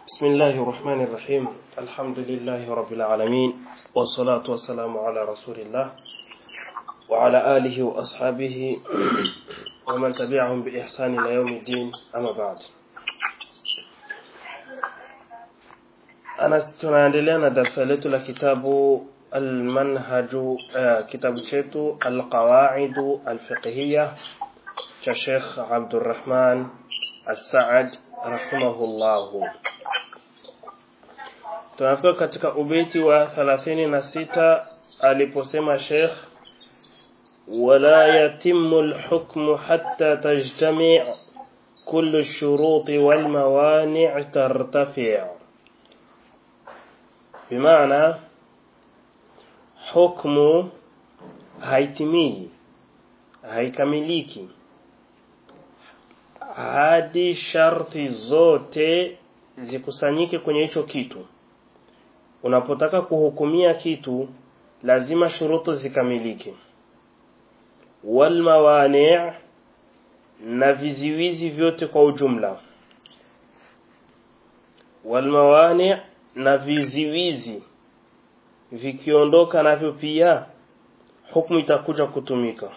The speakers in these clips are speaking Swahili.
بسم الله الرحمن الرحيم الحمد لله رب العالمين والصلاة والسلام على رسول الله وعلى آله وأصحابه ومن تبعهم بإحسان إلى يوم الدين أما بعد أنا tunaendelea na darasa letu la kitabu almanhaju uh, kitabu chetu alqawaidu alfiqhiya cha Sheikh Abdurrahman As-Saad rahimahullahu tunafika katika ubeti wa 36 aliposema Sheikh ولا يتم الحكم حتى تجتمع كل الشروط والموانع ترتفع بمعنى حكم haitimii haikamiliki hadi sharti zote zikusanyike kwenye hicho kitu unapotaka kuhukumia kitu lazima shurutu zikamilike wal mawani' na viziwizi vyote kwa ujumla wal mawani' na viziwizi vikiondoka navyo pia hukumu itakuja kutumika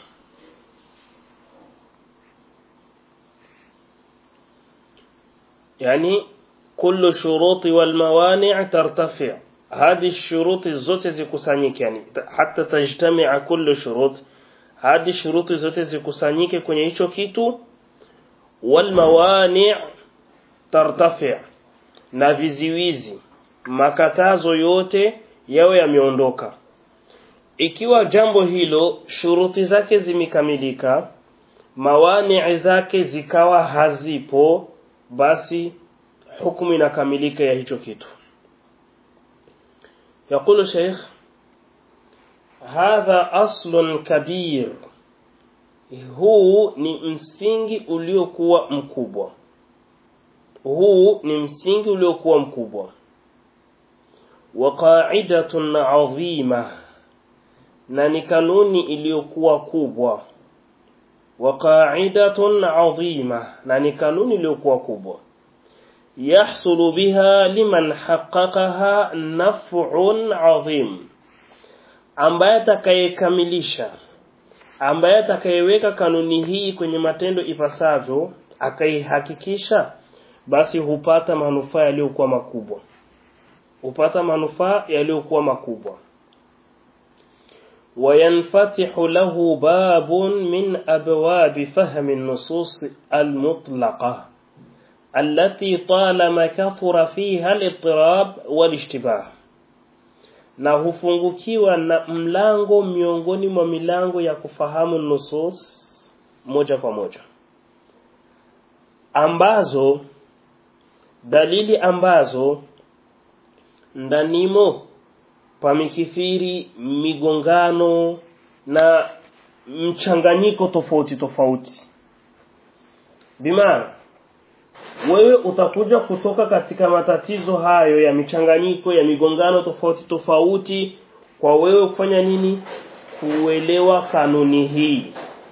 yani kullu shuruti wal mawani' tartafi' hadi shuruti zote zikusanyike yani hata tajtami'a kullu shurut hadi shuruti zote zikusanyike kwenye hicho kitu wal mawani' tartafi' na viziwizi makatazo yote yawe yameondoka ikiwa jambo hilo shuruti zake zimekamilika mawani zake zikawa hazipo basi hukumu inakamilika ya hicho kitu يقول شيخ هذا أصل كبير huu ni msingi uliokuwa mkubwa huu ni msingi uliokuwa mkubwa wa qa'idatun 'azima na ni kanuni iliyokuwa kubwa wa qa'idatun 'azima na ni kanuni iliyokuwa kubwa yahsulu biha liman haqqaqaha naf'un 'azim ambaye atakayekamilisha ambaye atakayeweka kanuni hii kwenye matendo ipasavyo akaihakikisha basi hupata manufaa yaliyokuwa makubwa hupata manufaa yaliyokuwa makubwa وينفتح له باب من أبواب فهم النصوص المطلقة التي طالما كثر فيها الاضطراب والاشتباه na hufungukiwa na mlango miongoni mwa milango ya kufahamu nusus moja kwa moja ambazo dalili ambazo ndanimo pamekithiri migongano na mchanganyiko tofauti tofauti bimaana wewe utakuja kutoka katika matatizo hayo ya michanganyiko ya migongano tofauti tofauti kwa wewe kufanya nini kuelewa kanuni hii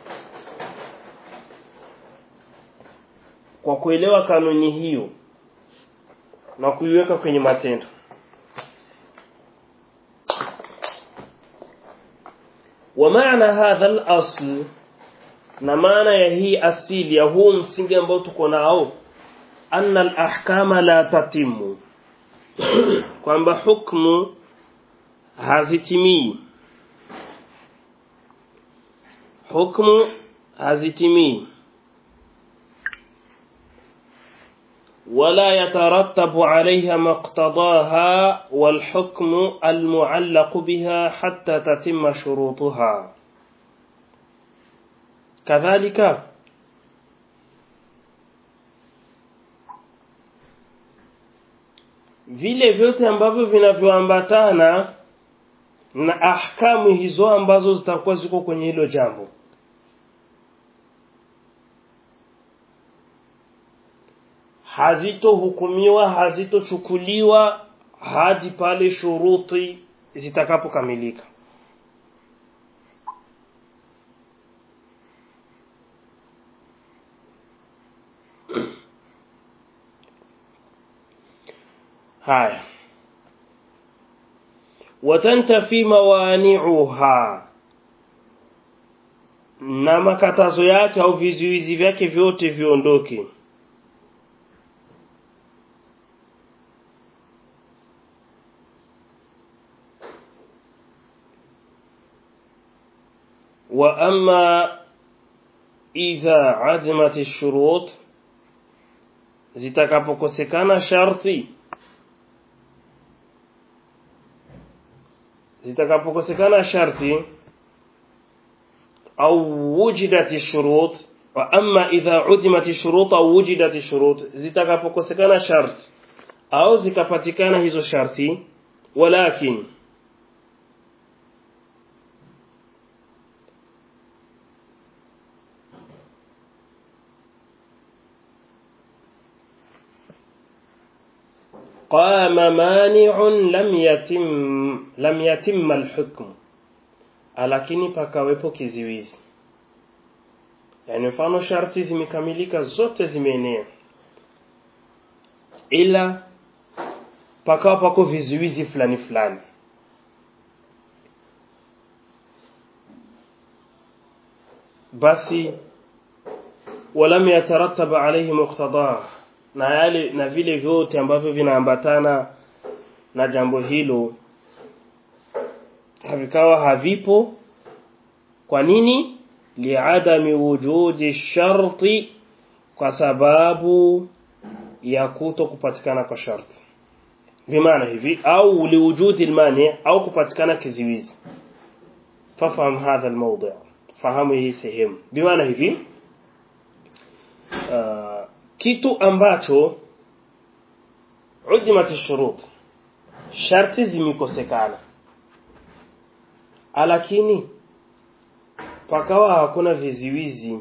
kwa kuelewa kanuni hiyo na kuiweka kwenye matendo ومعنى هذا الأصل na maana ya hii asili ya huu msingi ambao tuko nao anna al-ahkama la tatimu kwamba hukumu hazitimii hukumu hazitimii ولا يترتب عليها مقتضاها والحكم المعلق بها حتى تتم شروطها كذلك vile vyote ambavyo vinavyoambatana na ahkamu hizo ambazo zitakuwa ziko kwenye hilo jambo hazitohukumiwa hazitochukuliwa hadi pale shuruti zitakapokamilika haya watantafi mawani'uha na makatazo yake au vizuizi vyake vyote viondoke wa amma idha azimat ash-shurut zitakapokosekana sharti zitakapokosekana sharti au wujidat ash-shurut wa amma idha udimat ash-shurut au wujidat ash-shurut zitakapokosekana sharti au zikapatikana hizo sharti walakin قام مانع لم يتم لم يتم الحكم lakini pakawepo kiziwizi yani mfano sharti zimekamilika zote zimeenea ila pakawa pako vizuizi fulani fulani basi walam yatarattab alayhi muqtadah na yale na vile vyote ambavyo vinaambatana na jambo hilo havikawa havipo kwa nini liadami wujudi sharti kwa sababu ya kuto kupatikana kwa sharti bimaana hivi au liwujudi almani au kupatikana kiziwizi fafahamu hadha almawdi fahamu hii sehemu bimaana hivi uh, kitu ambacho udimat shurut sharti zimekosekana lakini pakawa hakuna viziwizi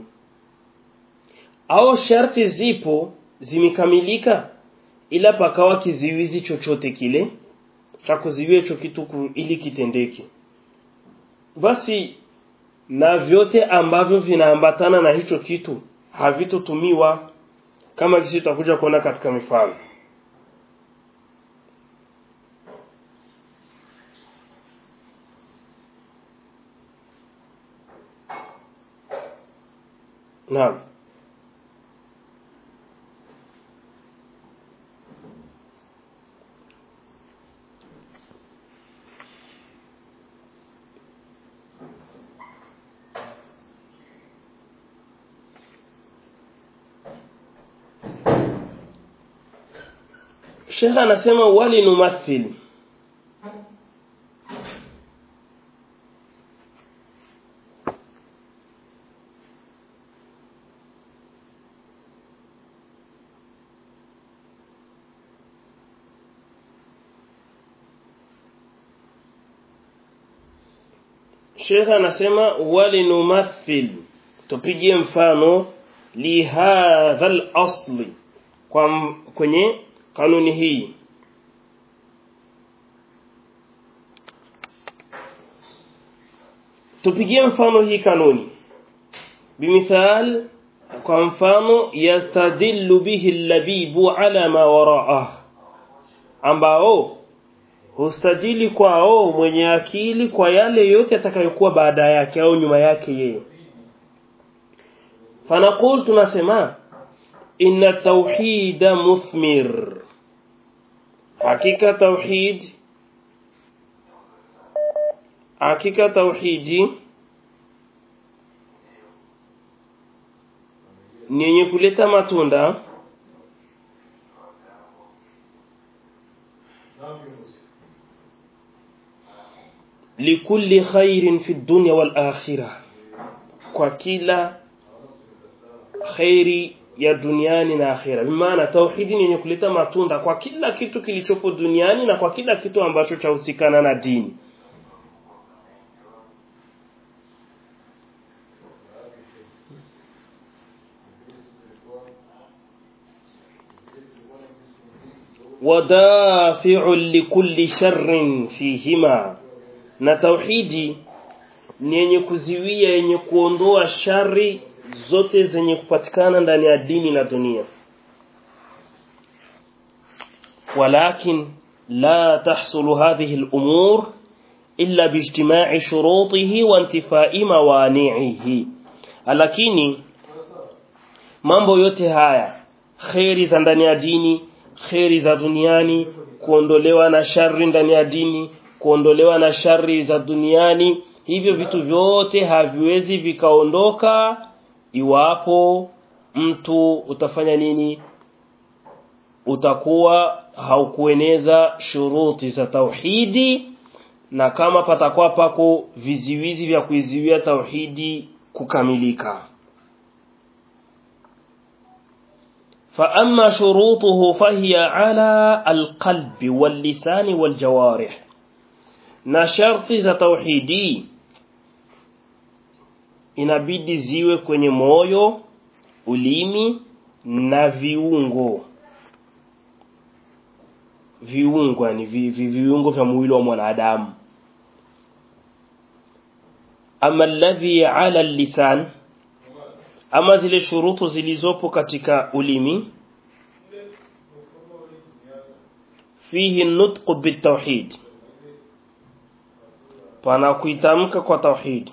au sharti zipo zimekamilika ila pakawa kiziwizi chochote kile cha kuziwia hicho kitu ili kitendeke basi na vyote ambavyo vinaambatana na hicho kitu havitotumiwa kama jinsi tutakuja kuona katika mifano Naam Sheikh anasema wali numathil Sheikh anasema wali numathil tupigie mfano li hadha al-asli kwa kwenye kanuni hii tupigie mfano hii kanuni bimithal kwa mfano yastadillu bihi al-labibu ala ma wara'ah ambao hustadili kwao mwenye akili kwa yale yote atakayokuwa baada yake au nyuma yake yeye fanaqul tunasema inna tauhida muthmir hakika tauhid hakika tauhidi ni yenye kuleta matunda likulli khairin fi dunya wal akhirah kwa kila khairi ya duniani na akhira bimaana tauhidi ni yenye kuleta matunda kwa kila kitu kilichopo duniani na kwa kila kitu ambacho chahusikana na dini wadafi'u likulli sharrin fihima na tauhidi ni yenye kuziwia yenye kuondoa shari zote zenye kupatikana ndani ya dini na dunia walakin لا تحصل هذه الأمور إلا باجتماع شروطه وانتفاء موانعه lakini mambo yote haya kheri za ndani ya dini kheri za duniani kuondolewa na shari ndani ya dini kuondolewa na shari za duniani hivyo vitu vyote haviwezi vikaondoka iwapo mtu utafanya nini utakuwa haukueneza shuruti za tauhidi na kama patakuwa pako viziwizi vya kuiziwia tauhidi kukamilika فأما شروطه فهي على القلب واللسان والجوارح na sharti za tauhidi inabidi ziwe kwenye moyo ulimi na viungo viungo yani vi, vi, viungo vya mwili wa mwanadamu ama alladhi ala lisan ama zile shurutu zilizopo katika ulimi fihi nutqu bitawhid pana kuitamka kwa tauhid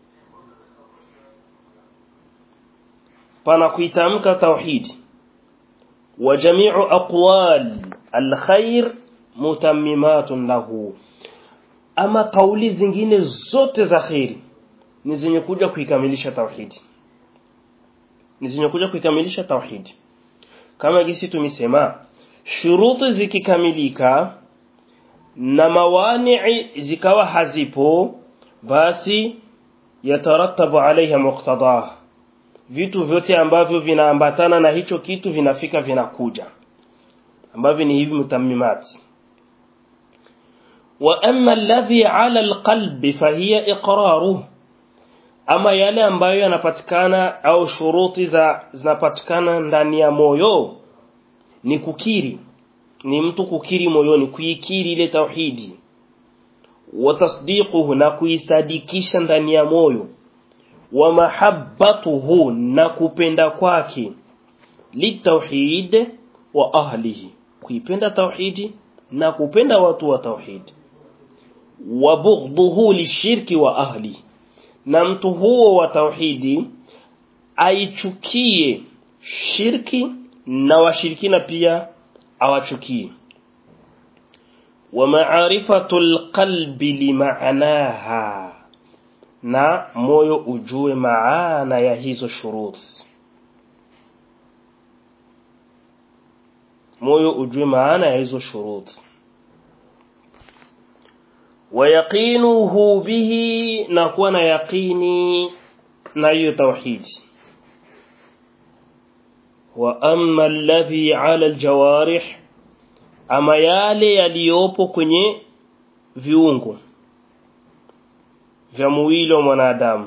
pana kuitamka tauhid wa jami'u aqwal alkhair mutammimatun lahu ama kauli zingine zote za khairi ni zenye kuja kuikamilisha tauhidi ni zenye kuja kuikamilisha tauhidi kama gisi tumesema shuruti zikikamilika na mawani zikawa hazipo basi yatarattabu alaiha muqtadah vitu vyote ambavyo vinaambatana na hicho kitu vinafika vinakuja ambavyo ni hivi mutammimati wa amma alladhi ala alqalbi fahiya iqraruhu ama yale ambayo yanapatikana au shuruti za zinapatikana ndani ya moyo ni kukiri ni mtu kukiri moyoni kuikiri ile tauhidi wa tasdiquhu na kuisadikisha ndani ya moyo wa mahabbatuhu na kupenda kwake litauhid wa ahlihi kuipenda tauhidi na kupenda watu wa tauhidi wa bughdhuhu lishirki wa ahlihi na mtu huo wa tauhidi aichukie shirki na washirikina pia awachukie wa ma'rifatul qalbi limaanaha na moyo ujue maana ya hizo shuruti moyo ujue maana ya hizo shuruti wayaqinuhu bihi na kuwa na yaqini na hiyo tauhidi wa amma alladhi ala aljawarih ama yale yaliyopo kwenye viungo vya mwili wa mwanadamu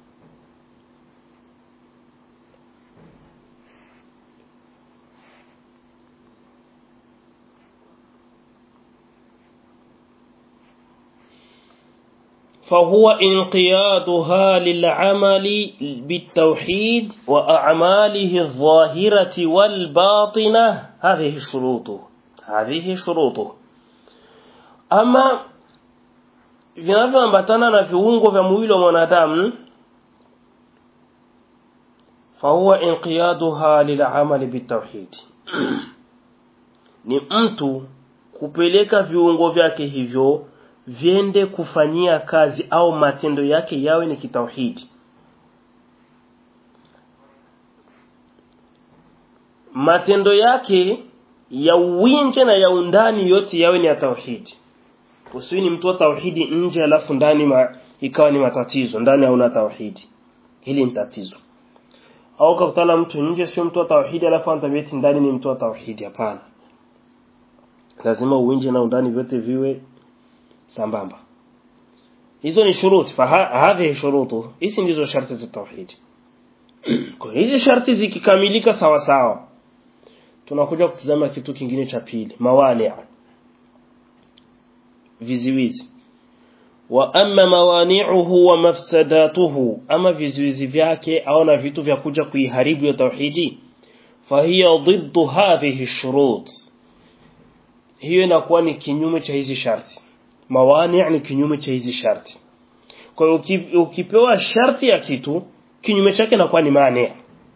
فهو انقيادها للعمل بالتوحيد وأعماله الظاهرة والباطنة هذه شروطه هذه شروطه أما vinavyoambatana na viungo vya mwili wa mwanadamu fahuwa inqiyaduha lilamali bitauhid ni mtu kupeleka viungo vyake hivyo viende kufanyia kazi au matendo yake yawe ni kitauhidi matendo yake ya uwinje na ya undani yote yawe ni ya tauhidi usiwi ni mtu wa tauhidi nje alafu ndani ma, ikawa ni matatizo ndani hauna tauhidi hili ni tatizo au kakutana mtu nje sio mtu wa tauhidi alafu antabeti ndani ni mtu wa tauhidi hapana lazima uwinje na undani vyote viwe sambamba hizo ni shuruti hadhihi shurutu hizi ndizo sharti za tauhidi kwa hizi sharti zikikamilika sawa sawa tunakuja kutizama kitu kingine cha pili mawani viziwizi wa amma mawani'uhu wa mafsadatuhu ama vizuizi vyake au na vitu vya kuja kuiharibu ya tauhidi fahiya ضد hadhihi shurut hiyo inakuwa ni kinyume cha hizi sharti mawani ni kinyume cha hizi sharti kwa hiyo uki- ukipewa sharti ya kitu kinyume chake inakuwa ni mani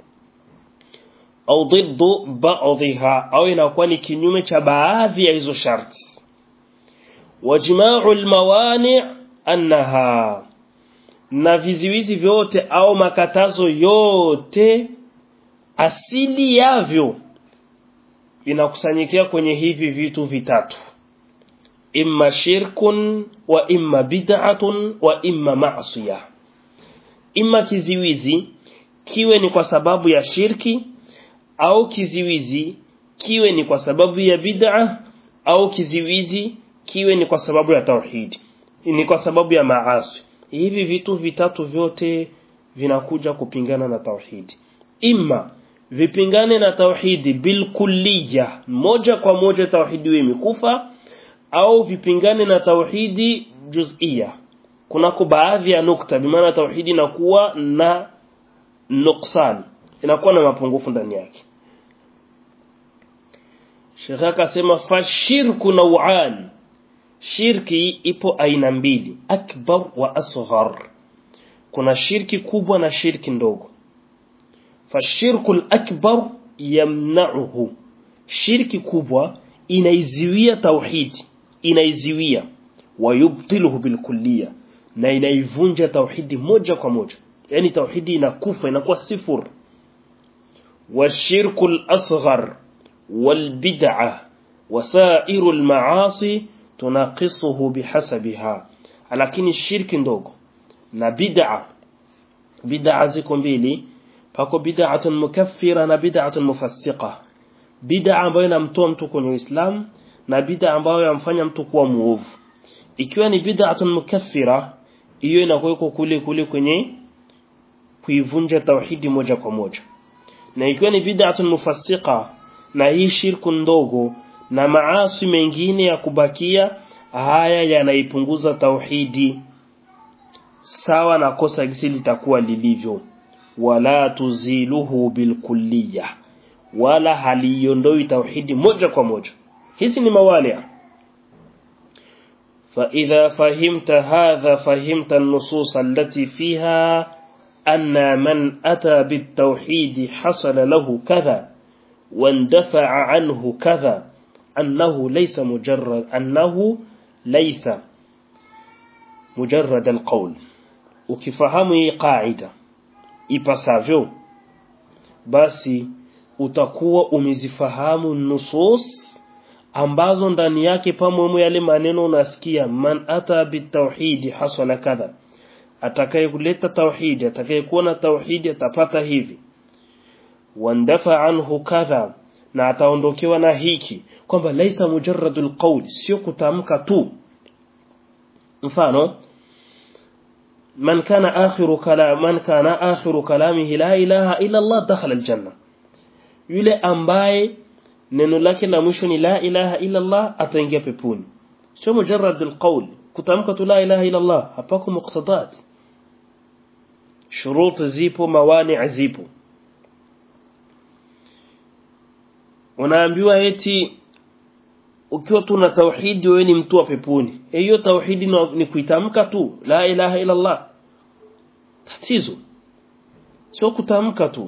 au ضد بعضها au inakuwa ni kinyume cha baadhi ya hizo sharti wajma'u almawani' annaha na viziwizi vyote au makatazo yote asili yavyo vinakusanyikia kwenye hivi vitu vitatu imma shirkun wa imma bid'atun wa imma ma'siyah imma kiziwizi kiwe ni kwa sababu ya shirki au kiziwizi kiwe ni kwa sababu ya bid'a au kiziwizi kiwe ni kwa sababu ya tauhidi ni kwa sababu ya maasi hivi vitu vitatu vyote vinakuja kupingana na tauhidi imma vipingane na tauhidi bilkulliya moja kwa moja tauhidi iwe imekufa au vipingane na tauhidi juz'ia kunako baadhi ya nukta bimaana tauhidi inakuwa na nuksan inakuwa na mapungufu ndani yake Sheikh akasema fashirku nau'an shirki ipo aina mbili akbar wa asghar kuna shirki kubwa na shirki ndogo fashirku akbar yamna'uhu shirki kubwa inaiziwia tauhidi inaiziwia wayubtiluhu bilkulliya na inaivunja tauhidi moja kwa moja yani tauhidi inakufa inakuwa sifur والشرك الأصغر والبدعة وسائر المعاصي تناقصه بحسبها lakini shirki ndogo na bid'a bid'a ziko mbili pako bid'atun mukaffira na bid'atun mufassiqa bid'a ambayo inamtoa mtu kwenye Uislamu na bid'a ambayo yamfanya mtu kuwa muovu ikiwa ni bid'atun mukaffira hiyo inakuwa kule kule kwenye kuivunja tauhidi moja kwa moja na ikiwa ni bid'atun mufassiqa na hii shirku ndogo na maasi mengine ya kubakia haya yanaipunguza tauhidi sawa na kosa gisi litakuwa lilivyo wala tuziluhu bilkulliya wala haliondoi tauhidi moja kwa moja hizi ni mawali فإذا فهمت هذا فهمت النصوص التي فيها أن من أتى بالتوحيد حصل له كذا واندفع عنه كذا أنه ليس مجرد أنه ليس مجرد القول ukifahamu قاعدة ipasavyo basi utakuwa umezifahamu nusus ambazo ndani yake pamoja yale maneno unasikia man ata bitauhidi hasala kadha atakayekuleta tauhidi atakayekuwa na tauhidi atapata hivi wandafa anhu kadha na ataondokewa na hiki kwamba laisa mujarradul qawl sio kutamka tu mfano man kana akhiru kalam man kana akhiru kalamihi la ilaha illa Allah dakhala aljanna yule ambaye neno lake la mwisho ni la ilaha illa Allah ataingia peponi sio mujarradul qawl kutamka tu la ilaha illa Allah hapako muqtadat shurut zipo mawani zipo unaambiwa eti ukiwa tu na tauhidi wewe ni mtu wa peponi hiyo tauhidi ni kuitamka tu la ilaha illa Allah tatizo sio kutamka tu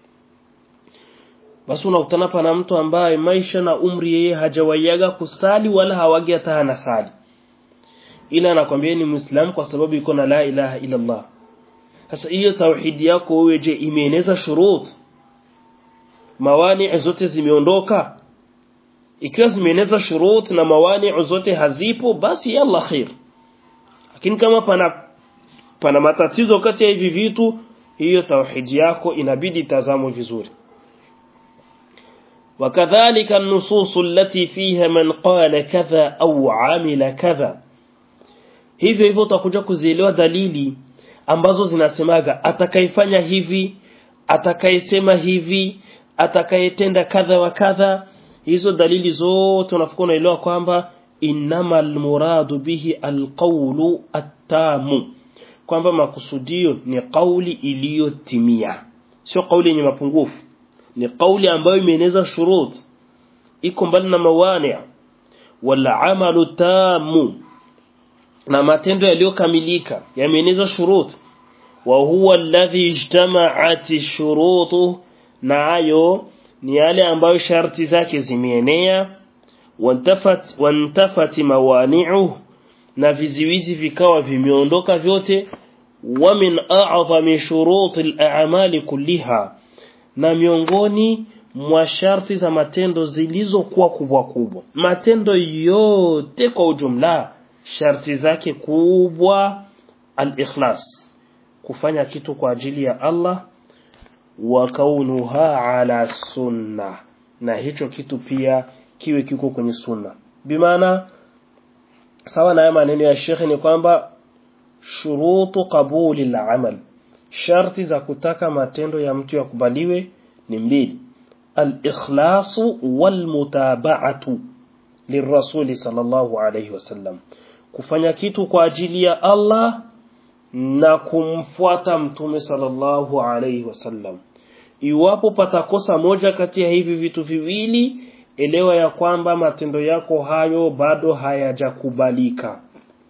basi unakutana pana mtu ambaye maisha na umri yeye hajawaiaga kusali wala hawagi hata hana sali ila anakwambia ni muislamu kwa sababu iko na la ilaha illa Allah sasa hiyo tauhidi yako wewe je imeeneza shurut mawani zote zimeondoka ikiwa zimeeneza shurut na mawani zote hazipo basi yalla khair lakini kama pana pana matatizo kati ya hivi vitu hiyo tauhidi yako inabidi tazamwe vizuri وكذلك النصوص التي فيها من قال كذا أو عمل كذا hivyo hivyo utakuja kuzielewa dalili ambazo zinasemaga atakayefanya hivi atakayesema hivi atakayetenda kadha wa kadha hizo dalili zote unafikwa unaelewa kwamba innamal muradu bihi alqawlu attamu kwamba makusudio ni kauli iliyotimia sio kauli yenye mapungufu ni kauli ambayo imeeneza shurut iko mbali na mawani wal amalu tamu na matendo yaliyokamilika yameeneza shurut wa huwa alladhi ijtama'at shurutu nayo ni yale ambayo sharti zake zimeenea wantafat wantafati mawani'u na viziwizi vikawa vimeondoka vyote wa min a'zami shuruti al-a'mali kulliha na miongoni mwa sharti za matendo zilizokuwa kubwa kubwa matendo yote kwa ujumla sharti zake kubwa al-ikhlas kufanya kitu kwa ajili ya Allah wa kaunuha ala sunna na hicho kitu pia kiwe kiko kwenye sunna bimaana sawa na maneno ya Sheikh ni kwamba shurutu qabuli al-amal sharti za kutaka matendo ya mtu yakubaliwe ni mbili al-ikhlasu wal mutaba'atu lirrasuli sallallahu alayhi wasallam kufanya kitu kwa ajili ya Allah na kumfuata mtume sallallahu alayhi wasallam iwapo patakosa moja kati ya hivi vitu viwili elewa ya kwamba matendo yako hayo bado hayajakubalika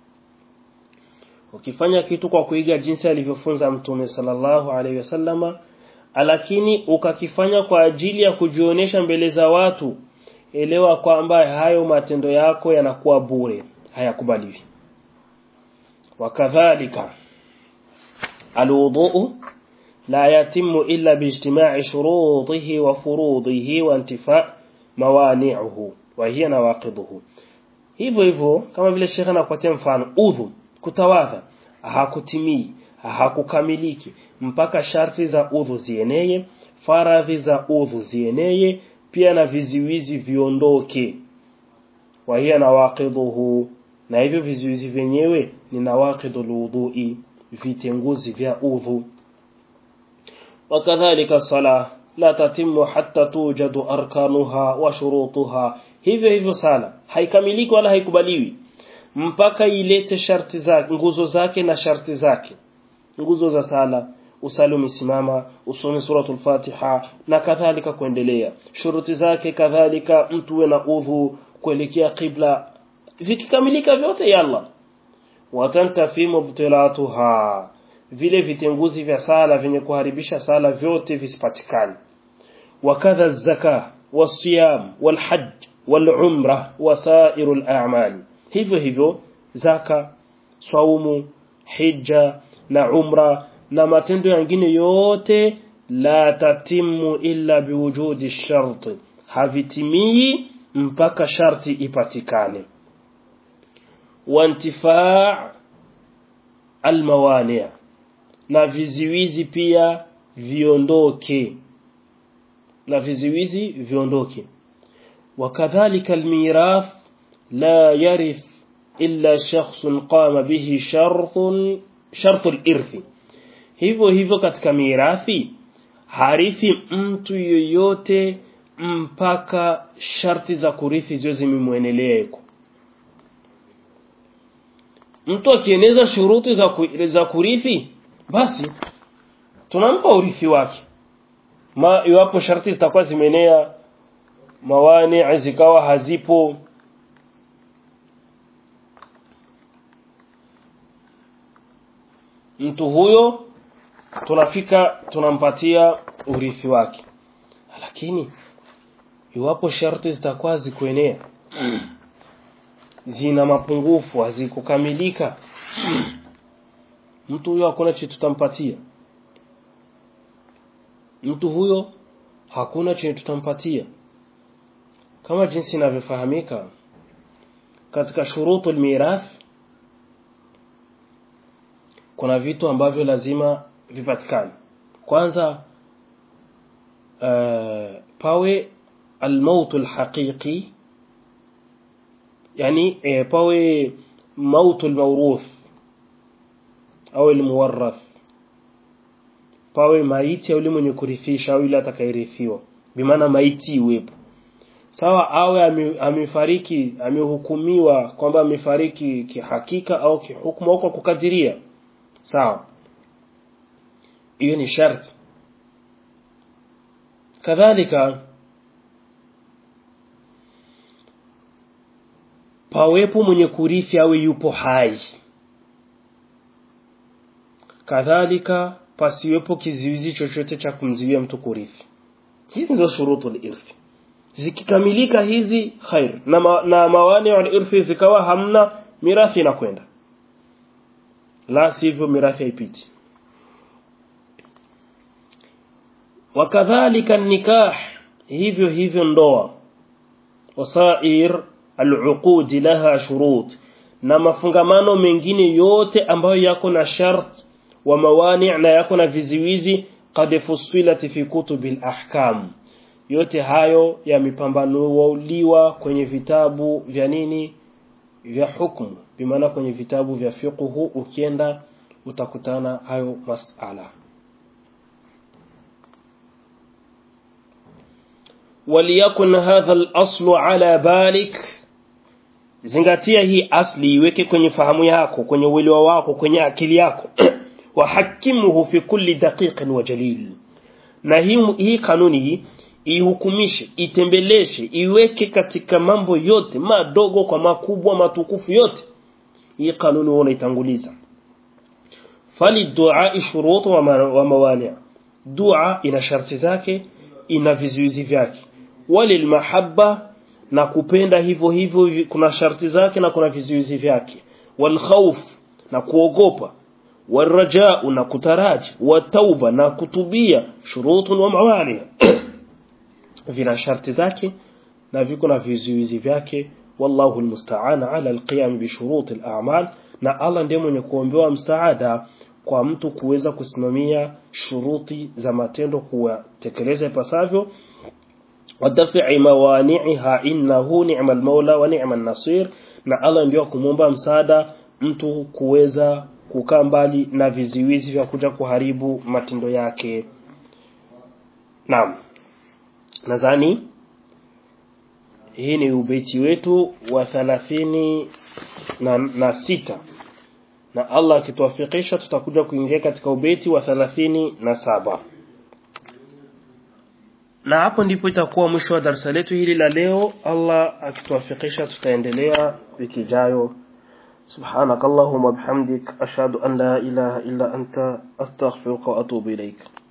ukifanya kitu kwa kuiga jinsi alivyofunza mtume sallallahu alaihi wasallama lakini ukakifanya kwa ajili ya kujionyesha mbele za watu elewa kwamba hayo matendo yako yanakuwa bure hayakubaliwi wakadhalika alwudu la yatimu illa biijtima'i shurutihi wa furudihi wa intifa' mawani'uhu wa hiya nawaqiduhu hivyo hivyo kama vile shekha anakupatia mfano udhu kutawadha hakutimii hakukamiliki mpaka sharti za udhu zieneye faradhi za udhu zieneye pia na viziwizi viondoke wa hiya nawaqiduhu na hivyo vizuizi vyenyewe ni nawaqidul wudhu'i vitenguzi vya udhu wakadhalika sala la tatimu hatta tujadu arkanuha wa shurutuha hivyo hivyo sala haikamiliki wala haikubaliwi mpaka ilete sharti zake nguzo zake na sharti zake nguzo za sala usali umesimama usome suratul fatiha na kadhalika kuendelea shuruti zake kadhalika mtu we na udhu kuelekea qibla vikikamilika vyote yalla watantafi mubtilatuha vile vitenguzi vya sala vyenye kuharibisha sala vyote visipatikane wakadha zaka wasiyam walhajj walumra wasairu al-a'mal hivyo hivyo zaka swaumu hija na umra na matendo mengine yote la tatimu illa biwujudi sharti havitimii mpaka sharti ipatikane wantifaa almawani na viziwizi pia viondoke na viziwizi viondoke wakadhalika almirath la yarith illa shakhsun qama bihi shartun shartu alirthi hivyo hivyo katika mirathi harithi mtu yoyote mpaka sharti za kurithi ziwe zimemwenelea yuko mtu akieneza shuruti za, ku, za kurithi basi tunampa urithi wake ma iwapo sharti zitakuwa zimenea mawani zikawa hazipo mtu huyo tunafika tunampatia urithi wake lakini iwapo sharti zitakuwa zikuenea zina mapungufu hazikukamilika mtu huyo hakuna chenye tutampatia mtu huyo hakuna chenye tutampatia kama jinsi inavyofahamika katika shurutu mirath kuna vitu ambavyo lazima vipatikane kwanza uh, pawe almautu alhaqiqi yani e, pawe mautu almawruth au almuwarrath pawe maiti au mwenye kurithisha au yule atakayerithiwa bimaana maiti iwepo sawa awe amefariki amehukumiwa kwamba amefariki kihakika au kihukumu au kwa kukadiria sawa hiyo ni sharti kadhalika pawepo mwenye kurithi awe yupo hai kadhalika pasiwepo kiziwizi chochote cha kumziwia mtu kurithi hizi ndio shurutu irthi zikikamilika hizi khair na, ma, na mawani irthi zikawa hamna mirathi inakwenda la sivyo mirathi haipiti wakadhalika nikah hivyo hivyo ndoa wasair aluqud laha shurut na mafungamano mengine yote ambayo yako na shart wa mawani na yako na viziwizi qad fusilat fi kutubil ahkam yote hayo yamepambanuliwa kwenye vitabu vya nini vya hukumu bimaana kwenye vitabu vya fiqhu ukienda utakutana hayo masala وليكن هذا الأصل على بالك zingatia hii asli iweke kwenye fahamu yako kwenye uelewa wako kwenye akili yako wahakimuhu fi kulli daqiqin wa jalil na hii, hii kanuni hii ihukumishe itembeleshe iweke katika mambo yote madogo kwa makubwa matukufu yote hii kanuni huwa unaitanguliza fali dua shurutu wa, ma, wa mawani dua ina sharti zake ina vizuizi vyake walil mahabba na kupenda hivyo hivyo kuna sharti zake na kuna vizuizi vyake wal khawf na kuogopa والرجاء na kutaraji watauba na kutubia shurutun wa mawani vina sharti zake na viko na vizuizi vyake wallahu almusta'an ala alqiyam bi shurut al'amal na Allah ndiye mwenye kuombewa msaada kwa mtu kuweza kusimamia shuruti za matendo kuwatekeleza ipasavyo wadafi'i mawani'iha innahu ni'mal maula wa ni'man nasir na Allah ndio kumwomba msaada mtu kuweza kukaa mbali na viziwizi vya kuja kuharibu matendo yake naam nadhani hii ni ubeti wetu wa thalathini na, na sita na Allah akituwafikisha tutakuja kuingia katika ubeti wa thalathini na saba na hapo ndipo itakuwa mwisho wa darasa letu hili la leo Allah akituwafikisha tutaendelea wiki ijayo سبحانك اللهم وبحمدك أشهد أن لا إله إلا أنت أستغفرك وأتوب إليك